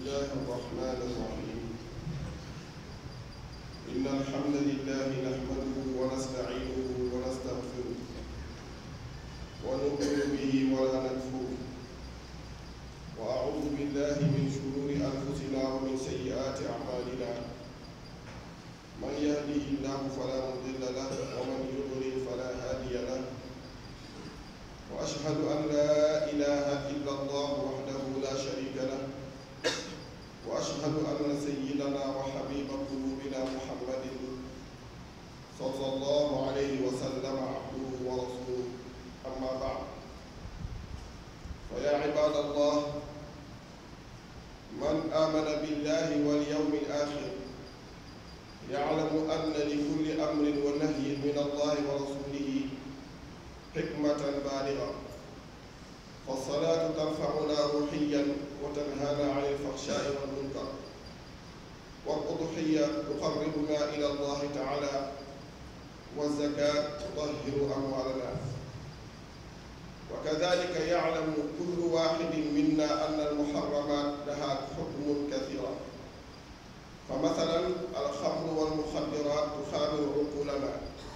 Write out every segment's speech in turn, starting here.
الله الرحمن الرحيم إن الحمد لله نحمده ونستعينه ونستغفره ونؤمن به ولا نكفره وأعوذ بالله من شرور أنفسنا ومن سيئات أعمالنا من يهده الله فلا مضل له ومن يضلل فلا هادي له وأشهد أن لا إله إلا الله وحده لا شريك له وأشهد أن سيدنا وحبيب قلوبنا محمد صلى الله عليه وسلم عبده ورسوله أما بعد فيا عباد الله من آمن بالله واليوم الآخر يعلم أن لكل أمر ونهي من الله ورسوله حكمة بالغة فالصلاة ترفعنا روحيا وتنهانا عن الفحشاء والمنكر والأضحية تقربنا إلى الله تعالى والزكاة تطهر أموالنا وكذلك يعلم كل واحد منا أن المحرمات لها حكم كثيرة فمثلا الخمر والمخدرات تخامر عقولنا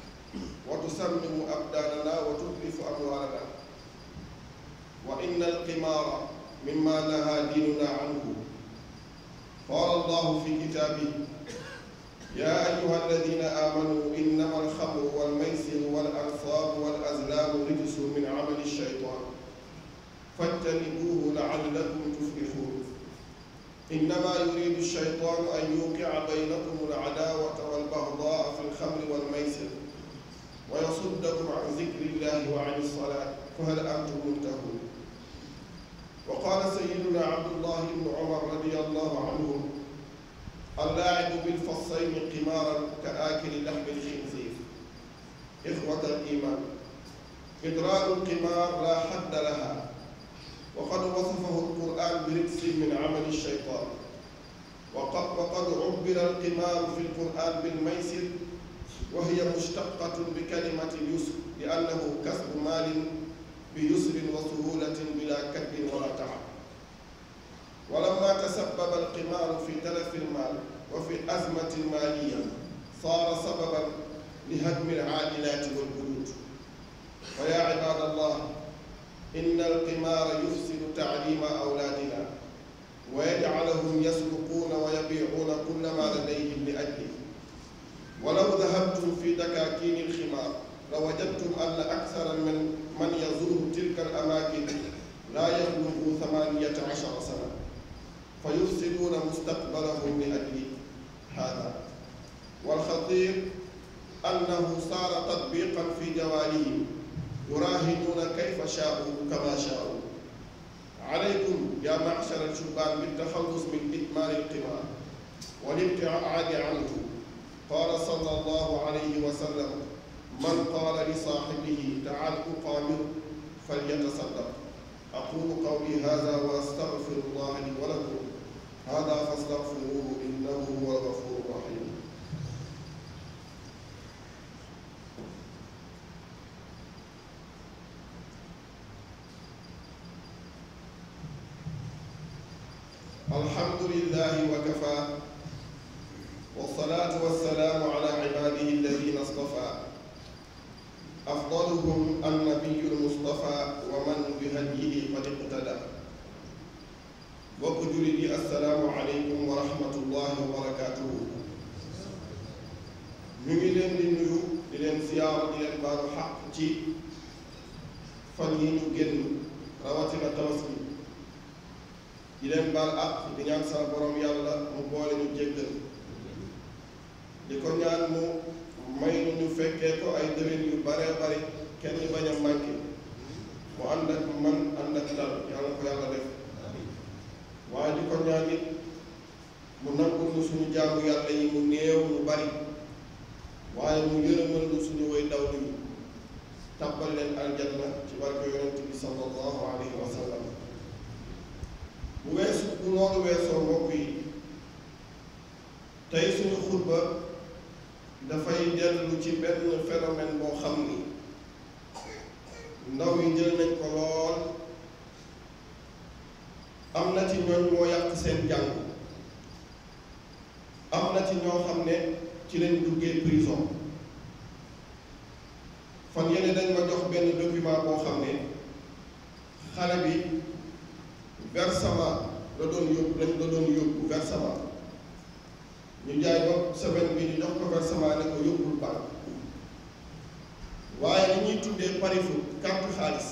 وتسمم أبداننا وتتلف أموالنا وإن القمار مما نهى ديننا عنه قال الله في كتابه يا أيها الذين آمنوا إنما الخمر والميسر والأنصاب والأزلام رجس من عمل الشيطان فاجتنبوه لعلكم تفلحون إنما يريد الشيطان أن يوقع بينكم العداوة والبغضاء في الخمر والميسر ويصدكم عن ذكر الله وعن الصلاة فهل أنتم منتهون وقال سيدنا عبد الله بن عمر رضي الله عنه اللاعب بالفصين قمارا كآكل لحم الخنزير إخوة الإيمان إدراك القمار لا حد لها وقد وصفه القرآن برجس من عمل الشيطان وقد, وقد عبر القمار في القرآن بالميسر وهي مشتقة بكلمة اليسر لأنه كسب مال بيسر وسهولة بلا كد ولا تعب ولما تسبب القمار في تلف المال وفي أزمة مالية صار سببا لهدم العائلات والبيوت ويا عباد الله إن القمار يفسد تعليم أولادنا ويجعلهم يسرقون ويبيعون كل ما لديهم لأجله ولو ذهبتم في دكاكين الخمار لوجدتم أن أكثر من من يزور تلك الأماكن لا يبلغ ثمانية عشر سنة فيفسدون مستقبلهم لأجل هذا والخطير أنه صار تطبيقا في جوالهم يراهنون كيف شاءوا كما شاءوا عليكم يا معشر الشبان بالتخلص من إدمان القمار والابتعاد عنه قال صلى الله عليه وسلم من قال لصاحبه تعال أقامر فليتصدق أقول قولي هذا وأستغفر الله لي ولكم هذا فاستغفروه إنه هو الغفور الرحيم الحمد لله وكفى والصلاة والسلام على عباده الذين اصطفى أفضلهم النبي المصطفى ومن بهديه قد اقتدى bokk jullit yi assalaamu aleykum wa rahmatullahi wa barakaatuhu ñu ngi leen di nuyu di leen siyaara di leen baalu xaq ci fan yi ñu génn rawatina tabaski di leen baal àq di ñaan sa borom yàlla mu boole ñu jéggal di ko ñaan mu may nu ñu fekkee ko ay déwén yu bare bari kenn bañ a manqué mu ànd ak man ànd ak dal yàlla ko yàlla def waaye di ko ñaan it mu nangul nu suñu jaamu yàlla yi mu néew mu bari waaye mu yërëmal nu suñu way daw yi tàbbal leen aljanna ci barke yonent bi sallallahu alayhi wa sallam bu weesu bu loolu weesoo mbokk yi tey suñu xutba dafay dellu ci benn phénomène boo xam ni ndaw yi jël nañ ko lool am na na ci ñooñ moo yàq seen jàng am na ci ñoo xam ne ci lañ duggee prison fan yene dañ ma jox benn document boo xam ne xale bi versement la doon yóbbu lañ la doon yóbbu versement ñu jaay ba semaine bi ñu jox ko versement ne ko yóbbul banque waaye li ñuy tuddee pari foot carte xaalis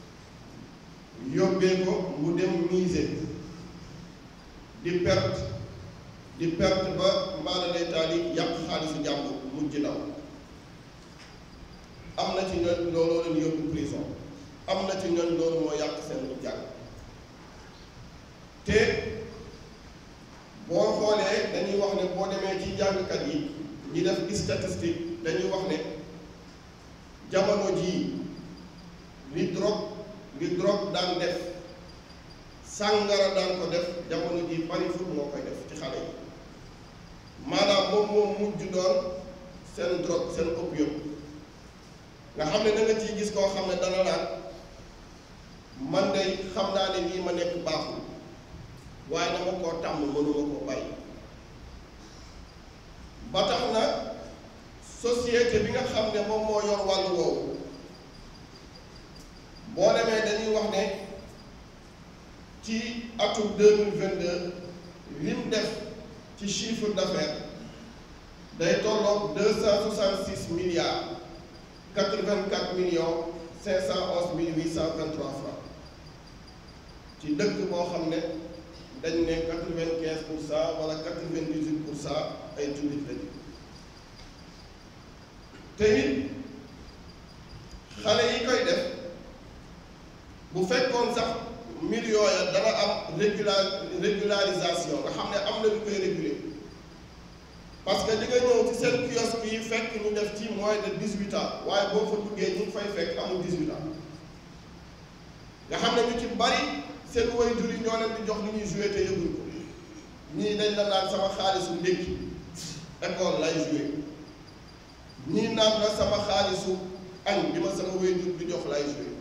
yóbbee ko mu dem miser di perte di perte ba mbaala day taal yi yàq xaalisu jàmbur mujj daw am na ci ñoom looloo leen yóbbu prison am na ci ñoom loolu moo yàq seen lu jàng te boo xoolee dañuy wax ne boo demee ci jàngkat yi ñi def statistique dañuy wax ne jamono jii li drogue li drogue daan def sàngara daan ko def jamono jii pari foot moo koy def ci xale yi maanaam moom moom mujj doon seen drogue seen opium nga xam ne da nga ciy gis koo xam ne dana naan man de xam naa ne lii ma nekk baaxul waaye dama koo tàmm mënuma koo bàyyi ba tax na société bi nga xam ne moom moo yor wàllu woowu boo demee dañuy wax ne ci atum deux mille vingt deux lim def ci chiffre d'affaires day tolloog deux cent soixante six milliards quatre vingt quatre millions cinq cent onze mille huit cent vingt trois francs ci dëkk boo xam ne dañ ne quatre vingt quinze pour cent wala quatre vingt dix huit pour cent ay jullit lañu te it xale yi koy def bu fekkoon sax mbir yooya dana am régular régularisation nga xam ne am na lu koy réguler parce que di nga ñëw ci seen kiosque yi fekk ñu def ci moins de dix huit ans waaye boo fa duggee ñu ngi fay fekk amul dix huit ans nga xam ne ñu ci bari seen waajur yi ñoo leen di jox ni ñuy joué te yëguñ ko ñii dañ la naan sama xaalisu ndékki école lay joué ñii naan la sama xaalisu añ bi ma sama waajur di jox lay joué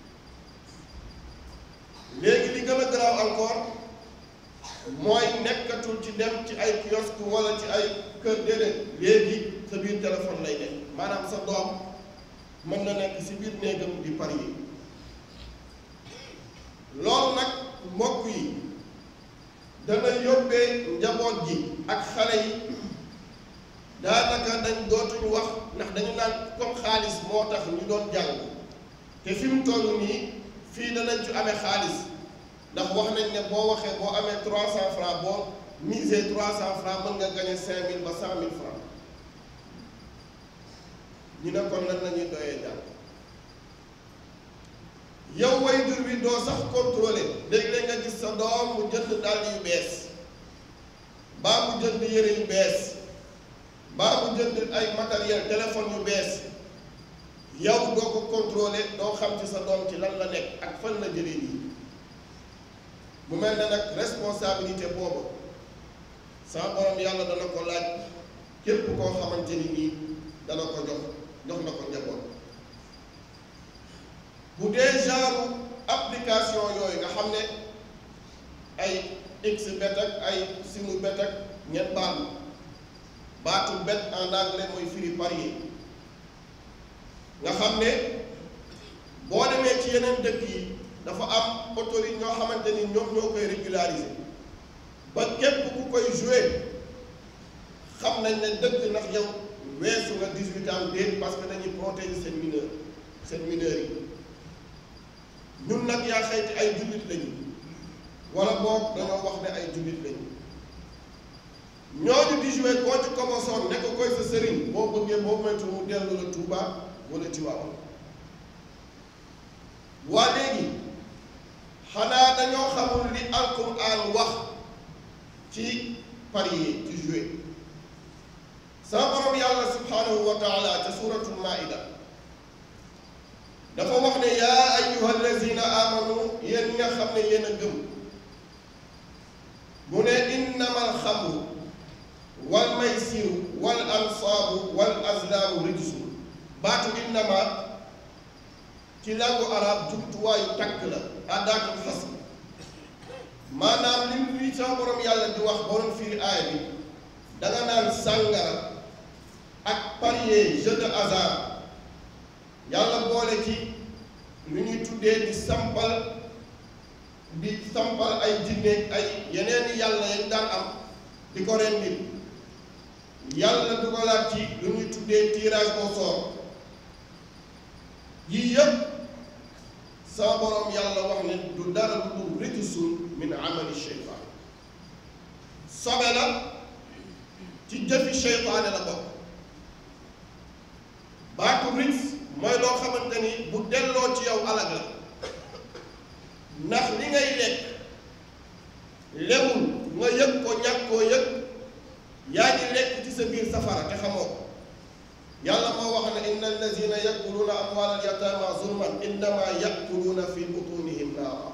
léegi li gën a garaaw encore mooy nekkatul ci dem ci ay kiosque wala ci ay kër déedéet léegi sa biir téléphone lay nekk maanaam sa doom mën na nekk si biir néegam di parier loolu nag mbokk yi dana yóbbee njaboot ji ak xale yi daanaka dañ dootuñu wax ndax dañu naan comme xaalis moo tax ñu doon jàng te fi mu toll nii fii danañ ci amee xaalis ndax wax nañ ne boo waxee boo amee trois cent francs boo misé trois cent francs mën nga gagné cinq mille ba cent mille francs ñu ne kon lan la ñuy doyee jàng yow waajur bi doo sax contrôler léeg-léeg nga gis sa doom mu jënd dàll yu bees baa mu jënd yére yu bees baa mu jënd ay matériel téléphone yu bees yow doo ko contrôler doo xam ci sa doom ci lan la nekk ak fan la jëlee nii mu mel ne nag responsabilité boobu sa borom yàlla dana ko laaj képp koo xamante ni nii dana ko jox jox na ko njaboot bu dee genre application yooyu nga xam ne ay xbet ak ay sinubet ak ñett baal baatu bet en anglais mooy firi parier nga xam ne boo demee ci yeneen dëkk yi dafa am autorité ñoo xamante ni ñoom ñoo koy régulariser ba képp ku koy jouer xam nañ ne dëkk ndax yow weesu nga 18 ans déet parce que dañuy protéger seen mineur seen mineurs yi ñun nag yaa xayti ay jullit lañu wala boog dañoo wax ne ay jullit lañu ñooñu di jouer koo ci commençoon ne ko koy sa sëriñ boo bëggee boo moytu mu dellu la Touba wala Tiwaawan waa léegi xanaa dañoo xamul li alquran wax ci parier ci jouer sa borom yàlla subhanahu wa taala ca suratul maida dafa wax ne yaa ayyuha allazina amanu yéen ñi nga xam ne yéen a gëm mu ne innama alxamru wal maysiru wal ansaabu wal azlaamu rijsun baatu innama ci langue arabe jumtuwaayu takk la àddaatul xas maanaam lim li sama borom yàlla di wax borom firi aaya bi danga naan sàngara ak parier jeu de hasard yàlla boole ci lu ñuy tuddee di sampal di sampal ay jinne ay yeneen yàlla yañ daan am di ko rendil yàlla dugalaat ci lu ñuy tuddee tirage au sort yii yëpp sama borom yàlla wax ne du dara lu dul rijsun min amali sheytaan sobe la ci jëfi sheytaane la bokk baatu rijs mooy loo xamante ni bu delloo ci yow alag la ndax li ngay lekk lewul nga yëg ko ñàkk koo yëg yaa ngi lekk ci sa biir safara te xamoo ko yàlla moo wax ne inna allazina yakuluuna amwaal al yataama zulman innama yakuluuna fi butunihim naara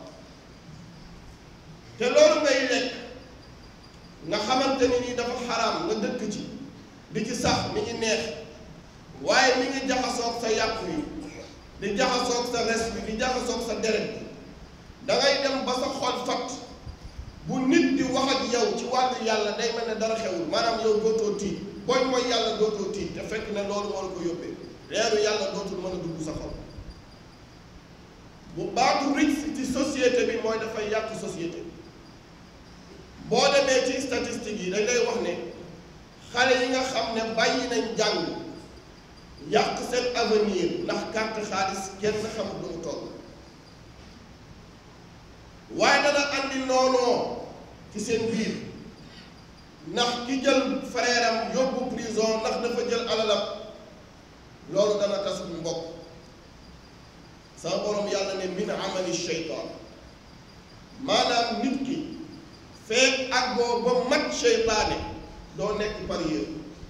te loolu ngay lekk nga xamante ni nii dafa xaraam nga dëkk ci di ci sax mi ngi neex waaye mi ngi jaxasoog sa yàpp yi di jaxasoog sa res bi di jaxasoog sa deret bi dangay dem ba sa xol fat bu nit di wax ak yow ci wàllu yàlla day mel ne dara xewul maanaam yow dootoo tiit booy mooy yàlla dootoo tiit te fekk ne loolu moo la ko yóbbee leeru yàlla dootul mën a dugg sa xol bu baatu ric ci société bi mooy dafay yàq société boo demee ci statistiques yi dañ lay wax ne xale yi nga xam ne bàyyi nañ jàng yàq seen avenir ndax carte xaalis kenn xamul lu mu toll waaye dana andi noonoo ci seen biir ndax ki jël frère am yóbbu prison ndax dafa jël alalam loolu dana tas bu mbokk sama borom yàlla ne min amali sheytaan maanaam nit ki feek ak boo ba mat sheytaane doo nekk parieur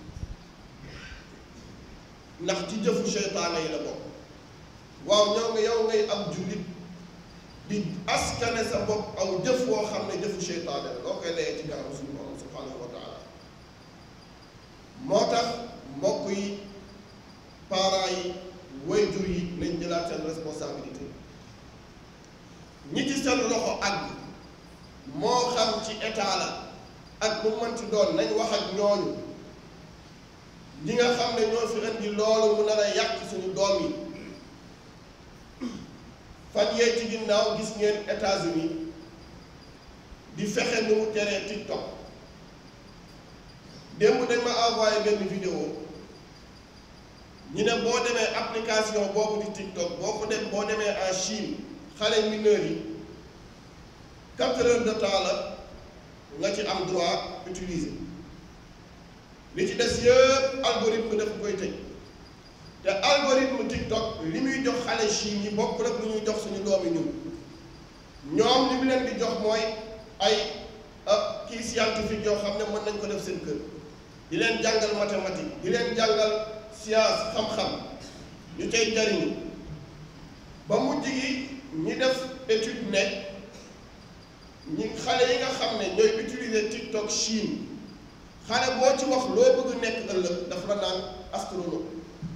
ndax ci jëfu sheytaane yi la bokk waaw ñëw nga yow ngay am jullit di askane sa bopp aw jëf woo xam ne jëfu sheytaane la loo koy layee ci kanam suñu borom subhanahu wa taala moo tax mbokk yi parents yi waajur yi nañ jëlaat seen responsabilité ñi ci seen loxo àgg moo xam ci état la ak mu mënti doon nañ wax ak ñooñu ñi nga xam ne ñoo fi indi loolu mu nar a yàq suñu doom yi fan yee ci ginnaaw gis ngeen États-Unis di fexe nu mu teree TikTok démb dañ ma envoyé benn vidéo ñu ne boo demee application boobu di TikTok boo ko dem boo demee en Chine xale mineurs yi quatre heures de temps la nga ci am droit utiliser li ci des yëpp algorithme dafa koy tëj te algorithme TikTok li muy jox xale Chine yi bokk rek lu ñuy jox suñu doomi ñun ñoom li mu leen di jox mooy ay kii scientifique yoo xam ne mën nañ ko def seen kër di leen jàngal mathématique di leen jàngal science xam-xam ñu cay jariñu ba mujj gi ñi def étude ne ñi xale yi nga xam ne ñooy utiliser TikTok Chine xale boo ci wax loo bëgg nekk ëllëg daf la naan astronome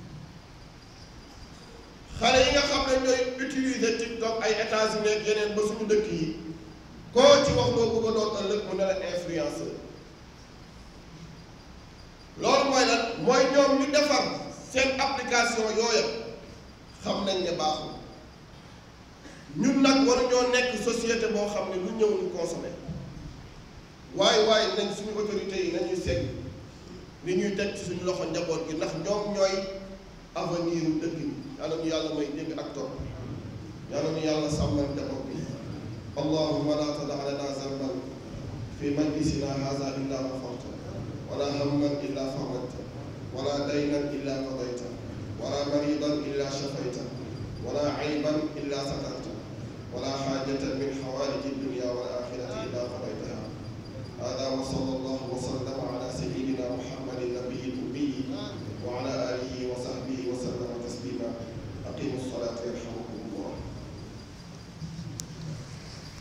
xale yi nga xam ne ñooy utiliser TikTok ay États-Unis ak yeneen ba suñu dëkk yi koo ci wax loo bëgg a doon ëllëg mu ne la influenceur loolu mooy lan mooy ñoom ñu defar seen application yooya xam nañ ne baaxul ñun nag war ñoo nekk société boo xam ne lu ñëw ñu consommé waaye waaye nañ suñu autorités yi nañuy segg li ñuy teg ci suñu loxo njaboot gi ndax ñoom ñooy avenir u dëkk bi yàlla ñu yàlla may dégg ak topp yàlla ñu yàlla sàmmal njaboot bi allahumma la tada lana zanban fi majlisina hada illa gafarta wala hamman illa farajta wala daynan illa qadayta wala maridan illa shafayta wala ayban illa satarta